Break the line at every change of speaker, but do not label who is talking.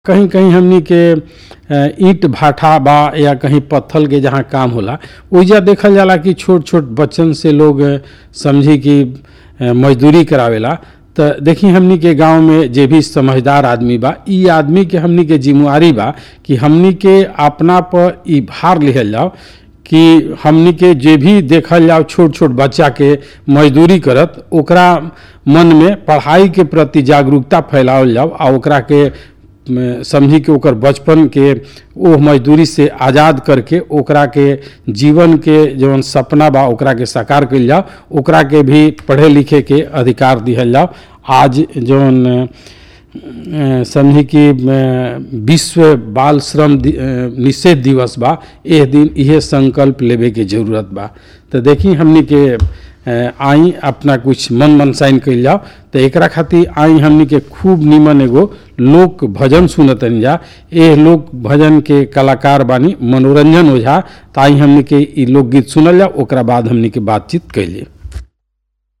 कहीं कहीं हमनी के अ, ईंट भाटा बा या कहीं पत्थल के जहाँ काम होला ओइजा देखल जाला कि छोट छोट बच्चन से लोग अ, समझी कि अ, मजदूरी करावेला त देखी हमनी के गांव में जे भी समझदार आदमी बा ई आदमी के हमनी के जिम्मेवारी बा कि हमनी के अपना पर ई भार लिहल जाओ कि हमनी के जे भी देखल जाओ छोट छोट बच्चा के मजदूरी करत ओकरा मन में पढ़ाई के प्रति जागरूकता फैलावल जाओ आ ओकरा के म, समझी कि ओकर बचपन के ओ मजदूरी से आज़ाद करके ओकरा के जीवन के जौन सपना बा ओकरा के साकार कइल जाओ ओकरा के भी पढ़े लिखे के अधिकार दिहल जाओ आज जौन अ, समझी कि अ, विश्व बाल श्रम दि- अ, निषेध दिवस बा एह दिन इहे संकल्प लेवे के जरूरत बा तो देखी हमनी के अ, आई अपना कुछ मन मनसाइन कइल जाओ तो एकरा खातिर आई हमनी के खूब निमन एगो लोक भजन सुनतन जा एह लोक भजन के कलाकार बानी मनोरंजन ओझा तो आई हमनी के ई लोकगीत सुनल जाओ ओकरा बाद हमनी के बातचीत कैलिए